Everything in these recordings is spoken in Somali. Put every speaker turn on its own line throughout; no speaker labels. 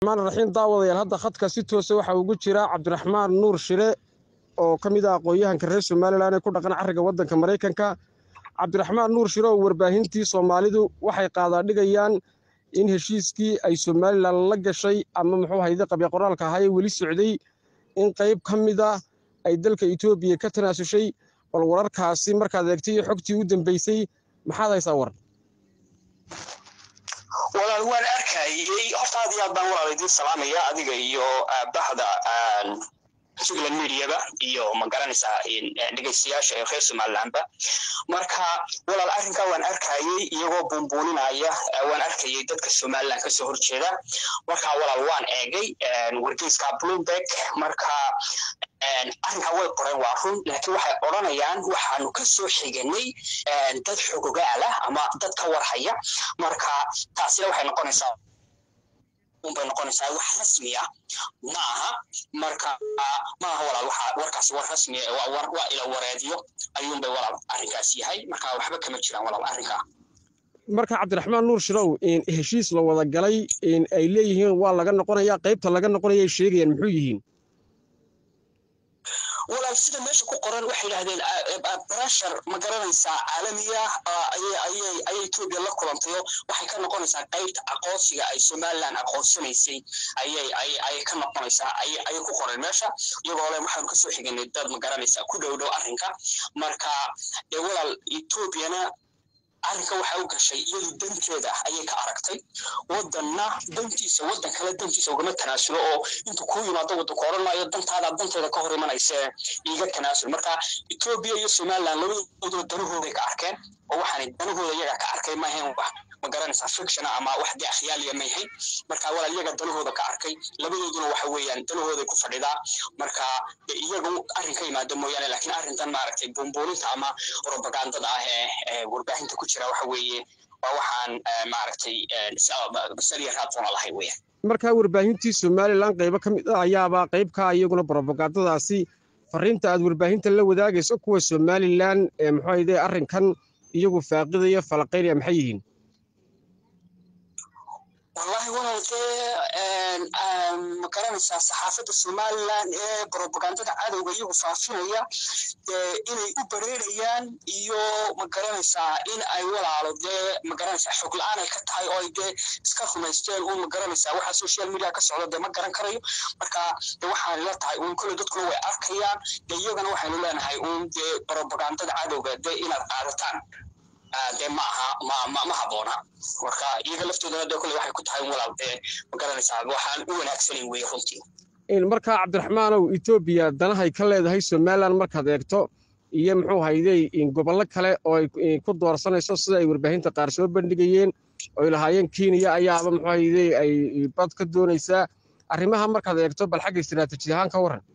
raxmaan raxiim daawadayaal hadda khadka si toosa waxaa ugu jira cabdiraxmaan nuur shire oo ka mid ah aqoon-yahanka reer somalilan ee ku dhaqan carriga waddanka maraykanka cabdiraxmaan nuur shire oo warbaahintii soomaalidu waxay qaadaadhigayaan in heshiiskii ay somalilan la gashay ama muxuu hayde qabya qoraalka ahaa ee weli socday in qayb ka mid ah ay dalka etoobiya ka tanaasushay bal wararkaasi markaad eegtay iyo xogtii u dambeysay maxaad haysaa war
walaal waan arkayey horta aad iyo aad baan walaal idiin salaamaya adiga iyo bahda jugland mediaba iyo magaranaysaa dhegeystayaasha ee reer somalilandba marka walaal arrinkaa waan arkayey iyagoo buunbuuninaya waan arkayey dadka somaliland kasoo horjeeda marka walaal waan eegay wargeyska bloomberg marka arrinkaa way qoreen waa run laakiin waxay odranayaan waxaanu ka soo xiganay dad xogogaala ama dad ka warhaya marka taasina waxay noqonaysaa unbay noqonaysaa wax rasmiya ma aha marka ma aha walaal waxa warkaasi war rasmiya waa war waa ila wareediyo ayuunbay walaal arrinkaas yahay marka waxba kama jiraan walaal arrinkaa
marka cabdiraxmaan nuur shirow heshiis la wada galay ay leeyihiin waa laga noqonayaa qaybta laga noqonaya ay sheegayaan muxuu yihiin
walaal sida meesha ku qoran waxay yidhahdeen brashar ma garanaysaa caalamiya ayay etoobiya la kulantayo waxay ka noqonaysaa qaybta aqoonsiga ay somaliland aqoonsanaysay ayay ka noqonaysaa ayay ku qoran meesha iyagoo le waxaanu kasoo xiganay dad ma garanaysaa ku dhow dhow arrinka marka dee walaal etoobiyana arrinka waxa u gashay iyadu danteeda ayay ka aragtay wadanna dantiisa wadan kale dantiisa ugama tanaasulo oo intuu kuu yimaado wadanku odhan maayo dantaada danteeda ka hor imanaysa iiga tanaasul marka etoobiya iyo somaliland labadooduba danahooday ka arkeen oo waxaan danahooda iyaga ka arkay maahayn wax ma garanaysaa fictiona ama wax dee akhyaaliya mayhayn marka walaal iyaga danahooda ka arkay labadooduna waxa weeyaan danahooday ku fadhidaa marka iyaga arrin ka yimaado mooyaane laakiin arrintan maaragtay buunbuuninta ama propagandada ah ee warbaahinta ku jira waxa weeye waa waxaan maaragtay saliya raadsoona lahay weeyaan
markaa warbaahintii somalilan qaybo ka mid ah ayaaba qaybka iyaguna propagandadaasi fariinta aad warbaahinta la wadaagayso kuwa somalilan ee muxuu hayde arrinkan iyagu faaqidaya falaqaynaya maxay yihiin
wallahi walaal dee ma garanaysaa saxaafadda somaliland ee propagandada cadowga iyagu faafinaya inay u bareerayaan iyo ma garanaysaa in ay walaalo dee ma garanaysaa xog la-aan ay ka tahay oo ay dee iska rumaysteen uun ma garanaysaa waxa social media ka socda dee ma garan karayo marka de waxaan la tahay uun kole dadkuna way arkayaan dee iyagana waxaynu leenahay uun dee propagandada cadowga dee inaad qaadataan dee ma aha ma ma ma habboona marka iyaga laftoodana dee kole waxay ku tahay walaal dee ma garanaysaa waxaan u wanaagsanayn weeye runtii
markaa cabdiraxmaanow etoobiya danahay ka leedahay somalilan markaad eegto iyo muxuu hayday gobollo kale oo ay ku doorsanayso sida ay warbaahinta qaar soo bandhigayeen oy lahaayeen kenya ayaaba muxuu hayday ay bad ka doonaysaa arrimaha markaad eegto bal xagga istiraatiiji ahaan ka warran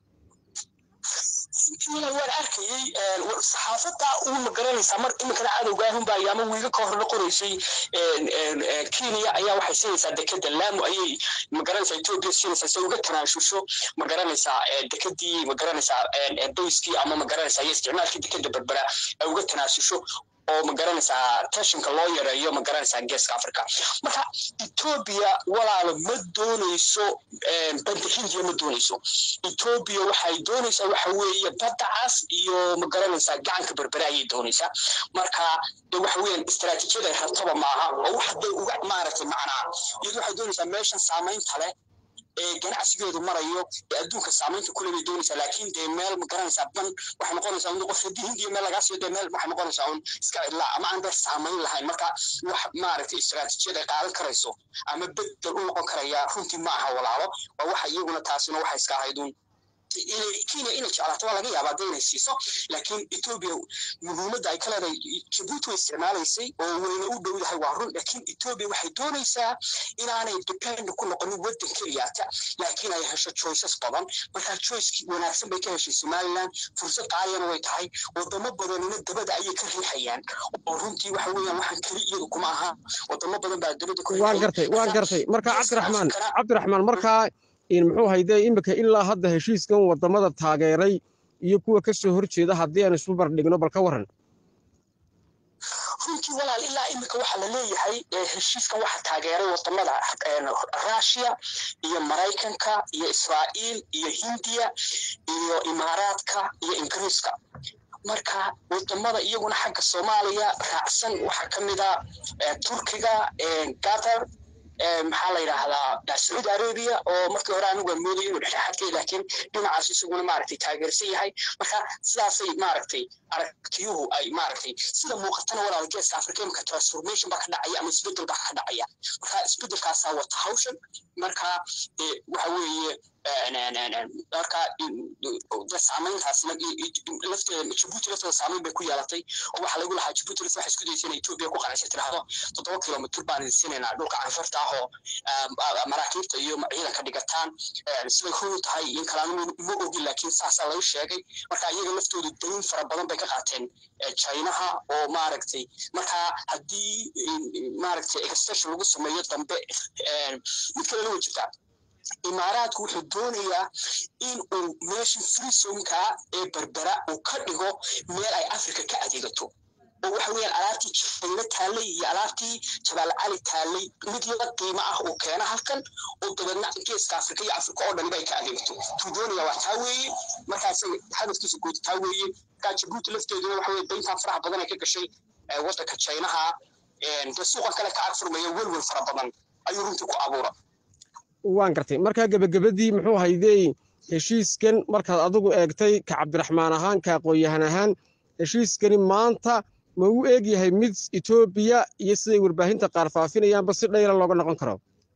waan arkayey saxaafadda uu ma garanaysaa mar iminkana cadowga ahunba ayaama wiiga ka horna qoraysay kenya ayaa waxay siinaysaa dekeda laamu ayay ma garanaysaa etoobiya siinaysaa si uga tanaashusho ma garanaysaa dekedii ma garanaysaa bayskii ama ma garanaysaa iyo isticmaalkii dekeda berbera ay uga tanaasusho oo ma garanaysaa tashinka loo yareeyo ma garanaysaa geeska africa marka etoobiya walaalo ma doonayso badda hindiya ma doonayso etoobiya waxay doonaysaa waxa weeye badda cas iyo ma garanaysaa gacanka berbere ayay doonaysaa marka de waxa weeyaan istaraatiijiyada ay rabtaba maaha oo wax day uga maaragtay macnaa iyadu waxay doonaysaa meeshan saamaynta leh ee ganacsigeedu marayo ee adduunka saamaynta kule bay doonaysaa laakiin dee meel ma garanaysaa ban waxay noqonaysaa un qof haddii hindiya meel lagaa siiyo dee meel waxay noqonaysaa un iska cidlaa ama aan dee saamayn lahayn marka wax maaragtay istaraatiijiyad ay qaadan karayso ama bedel u noqon karaya runtii ma aha walaalo waa waxa iyaguna taasina waxay iska ahayd un kenya inay jeclaato waa laga yaabaa dee inay siiso laakiin etoobiya muhiimadda ay ka leedahay jabuuti way isticmaalaysay oo wayna u dhow yahay waa run laakiin etoobiya waxay doonaysaa inaanay depend ku noqonin waddan keliyaata laakiin ay hesho choices badan markaa choicekii wanaagsan bay ka heshay somaliland fursad qaaliyana way tahay wadamo badanina dabada ayay ka riixayaan oo runtii waxa weeyaan waxaan keli iyadu kuma aha wadamo badan baa dabada ku
waan gartay waan gartay marka cabdiraxmaan cabdiraxmaan markaa muxuu hayde iminka ilaa hadda heshiiskan wadamada taageeray iyo kuwa ka soo horjeeda haddii aan isu bardhigno bal ka warran
runtii walaal ilaa imika waxaa la leeyahay heshiiskan waxaa taageeray wadamada rusia iyo maraykanka iyo israa'iil iyo hindiya iyo imaaraadka iyo ingiriiska marka wadamada iyaguna xagga soomaaliya raacsan waxaa ka mid a turkiga qatar maxaa la yidhaahdaa sacuudi arabia oo markii hore anigu aan moodaya inuu dhexdhexaadkay laakiin dhinacaas isaguna maaragtay taageersan yahay marka sidaasay maaragtay aragtiyuhu ay maaragtay sida muuqatana walaal geeska afrika imika transformation baa ka dhacaya ama isbedel baa ka dhacaya marka isbedelkaasaa wata hawshan marka waxa weeye marka saamayntaasna lafteeda jabuuti lafteeda saamayn bay ku yeelatay oo waxaa lagu lahaa jabuuti lafteeda waxay isku daysa inay etoobiya ku qanacsa tiraahdo toddoba kilomitr baan idin siinaynaa dhulka canfarta ah oo maraakiibta iyo ciidanka dhigataan siday huru tahay in kalaanu ma ogin laakiin saasaa laga sheegay marka iyaga laftoodu dayn fara badan bay ka qaateen chinaha oo maaragtay marka haddii maaragtay extension lagu sameeyo dambe mid kalena way jirtaa imaaraadku wuxuu doonayaa in uu meesha freesomka ee berbera uu ka dhigo meel ay africa ka adeegato oo waxa weeyaan alaabtii jayna taallay iyo alaabtii jabaal cali taallay mid la qiimo ah uu keena halkan oo dabeedna geeska afrika iyo afrika oo dhaniba ay ka adeegto tuu doonaya waa taa weeye markaas hadafkiisa guud taa weeye markaa jabuuti lafteeduna waxa weye dayntan faraha badan ay ka gashay waddanka jaynaha dee suuqan kale ka agfurmaya welwel fara badan ayuu runtii ku abuura
waan gartay markaa gebagabadii muxuu haydey heshiiskan markaad adigu eegtay ka cabdiraxmaan ahaan ka aqoon-yahan ahaan heshiiskani maanta ma u eeg yahay mid etoobiya iyo siday warbaahinta qaar faafinayaanba si dhayla looga noqon karo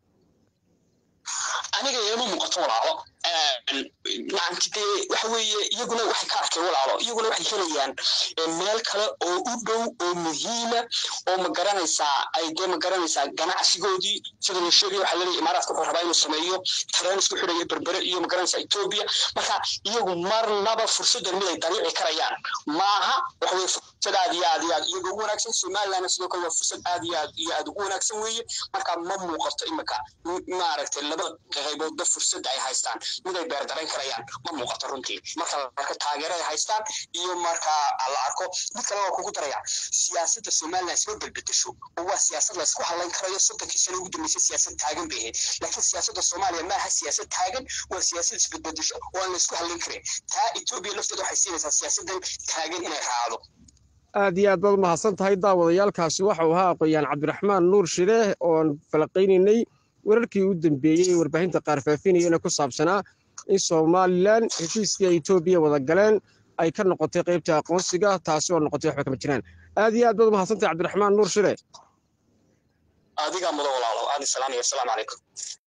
aniga iima muuqato walaalo macanti dee waxa weeye iyaguna waxay ka arkeen walaalo iyaguna waxay helayaan meel kale oo u dhow oo muhiima oo ma garanaysaa ay dee ma garanaysaa ganacsigoodii sida la sheegaya waxaa laleeyahay imaaraadka wuxuu rabaa inuu sameeyo tareen isku xidhaya berbere iyo ma garanaysaa etoobiya marka iyagu marnaba fursaddan mid ay dariici karayaan maaha waxa weye fursad aad iyo aad iyo aad iyaga ugu wanaagsan somalilandna sidoo kale waa fursad aad iyo aad iyo aad ugu wanaagsan weeye marka ma muuqato imika maaragtay labada qayboodba fursadda ay haystaan mid ay beerdarayn karayaan ma muuqato runtii marka marka taageero ay haystaan iyo marka la arko mid kale waa kugu daraya siyaasadda somaliland isma belbedesho oo waa siyaasad laysku hadlayn karayo soddonkii sano ugu dambeysay siyaasad taagan bay ahayd laakiin siyaasadda soomaaliya maaha siyaasad taagan waa siyaasad isbedbedesho oo aan laysku hadlayn karin taa etoobiya lafteeda waxay siinaysaa siyaasaddan taagan inay raacdo
aad iyo aad baad mahadsan tahay daawadayaalkaasi waxau ahaa aqoon-yahan cabdiraxmaan nuur shire oon falaqaynaynay wararkii u dambeeyey ee warbaahinta qaar faafinayana ku saabsanaa in somalilan heshiiskii ay etoobiya wada galeen ay ka noqotay qaybta aqoonsiga taasi oo noqotay waxba kama jiraan aad iyo aad baad mahadsantahay cabdiraxmaan nuur shire
adigaa mudan walaalo aadi salaamaya asalaamu calaykum